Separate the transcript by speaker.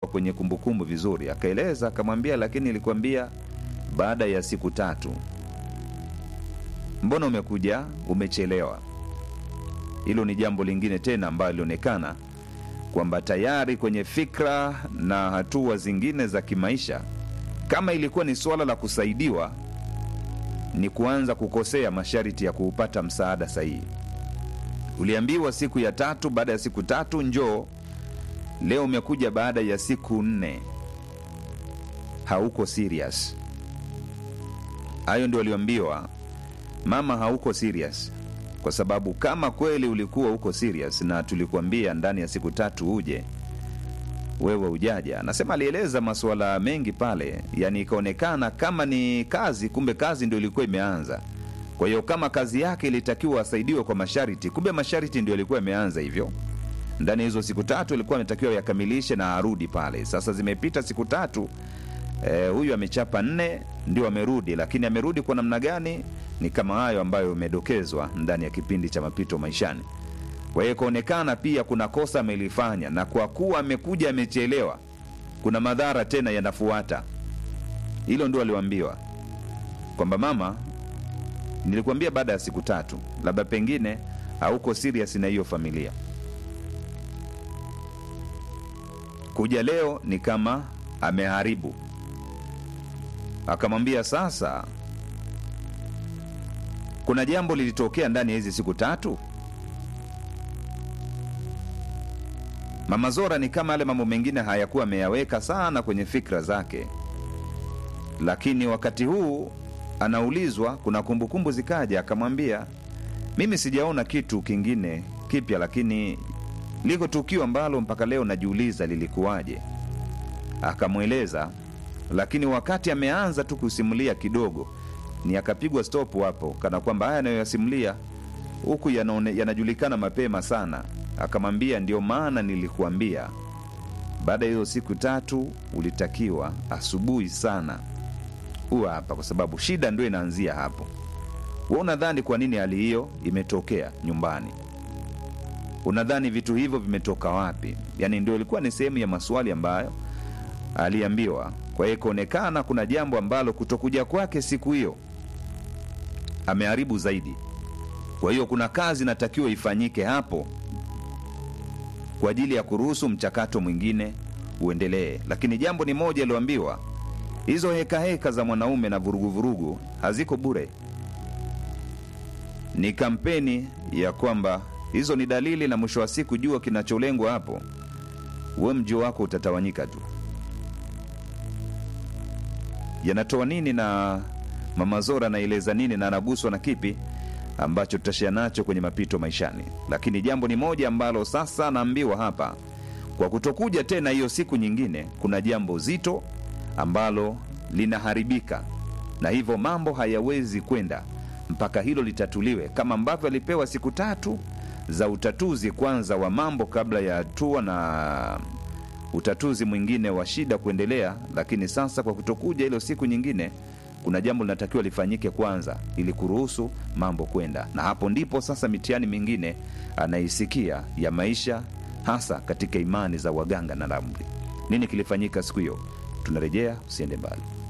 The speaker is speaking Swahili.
Speaker 1: kwenye kumbukumbu vizuri, akaeleza akamwambia, lakini nilikwambia baada ya siku tatu. Mbona umekuja umechelewa? Hilo ni jambo lingine tena ambalo lilionekana kwamba tayari kwenye fikra na hatua zingine za kimaisha, kama ilikuwa ni suala la kusaidiwa, ni kuanza kukosea masharti ya kuupata msaada sahihi. Uliambiwa siku ya tatu, baada ya siku tatu njoo. Leo umekuja baada ya siku nne, hauko serious. Hayo ndio aliambiwa mama, hauko serious kwa sababu kama kweli ulikuwa uko serious na tulikuambia ndani ya siku tatu uje, wewe ujaja. Anasema alieleza masuala mengi pale, yani ikaonekana kama ni kazi, kumbe kazi ndio ilikuwa imeanza. Kwa hiyo kama kazi yake ilitakiwa asaidiwe kwa masharti, kumbe masharti ndio ilikuwa imeanza hivyo. Ndani ya hizo siku tatu ilikuwa ametakiwa yakamilishe na arudi pale. Sasa zimepita siku tatu, eh, huyu amechapa nne, ndio amerudi, lakini amerudi kwa namna gani? Ni kama hayo ambayo imedokezwa ndani ya kipindi cha mapito maishani. Kwa hiyo ikaonekana pia kuna kosa amelifanya, na kwa kuwa amekuja amechelewa, kuna madhara tena yanafuata. Hilo ndio aliwaambiwa kwamba mama, nilikuambia baada ya siku tatu, labda pengine hauko serious na hiyo familia. Kuja leo ni kama ameharibu. Akamwambia sasa kuna jambo lilitokea ndani ya hizi siku tatu. Mama Zora ni kama yale mambo mengine hayakuwa ameyaweka sana kwenye fikra zake, lakini wakati huu anaulizwa, kuna kumbukumbu zikaja, akamwambia mimi sijaona kitu kingine kipya, lakini liko tukio ambalo mpaka leo najiuliza lilikuwaje. Akamweleza, lakini wakati ameanza tu kusimulia kidogo ni akapigwa stop hapo, kana kwamba haya anayoyasimulia huku yanaone- yanajulikana mapema sana. Akamwambia, ndio maana nilikuambia baada ya hizo siku tatu ulitakiwa asubuhi sana huwa hapa, kwa sababu shida ndio inaanzia hapo. We unadhani kwa nini hali hiyo imetokea nyumbani? Unadhani vitu hivyo vimetoka wapi? Yaani ndio ilikuwa ni sehemu ya maswali ambayo aliambiwa. Kwa hiyo ikaonekana kuna jambo ambalo kutokuja kwake siku hiyo ameharibu zaidi. Kwa hiyo kuna kazi inatakiwa ifanyike hapo kwa ajili ya kuruhusu mchakato mwingine uendelee. Lakini jambo ni moja alioambiwa, hizo hekaheka heka za mwanaume na vuruguvurugu haziko bure. Ni kampeni ya kwamba hizo ni dalili, na mwisho wa siku jua kinacholengwa hapo, we mji wako utatawanyika tu. Yanatoa nini na Mama Zora anaeleza nini na anaguswa na kipi ambacho tutashia nacho kwenye mapito maishani. Lakini jambo ni moja ambalo sasa naambiwa hapa, kwa kutokuja tena hiyo siku nyingine, kuna jambo zito ambalo linaharibika, na hivyo mambo hayawezi kwenda mpaka hilo litatuliwe, kama ambavyo alipewa siku tatu za utatuzi kwanza wa mambo kabla ya hatua na utatuzi mwingine wa shida kuendelea. Lakini sasa kwa kutokuja hilo siku nyingine, kuna jambo linatakiwa lifanyike kwanza ili kuruhusu mambo kwenda, na hapo ndipo sasa mitihani mingine anaisikia ya maisha, hasa katika imani za waganga na ramli. Nini kilifanyika siku hiyo? Tunarejea, usiende mbali.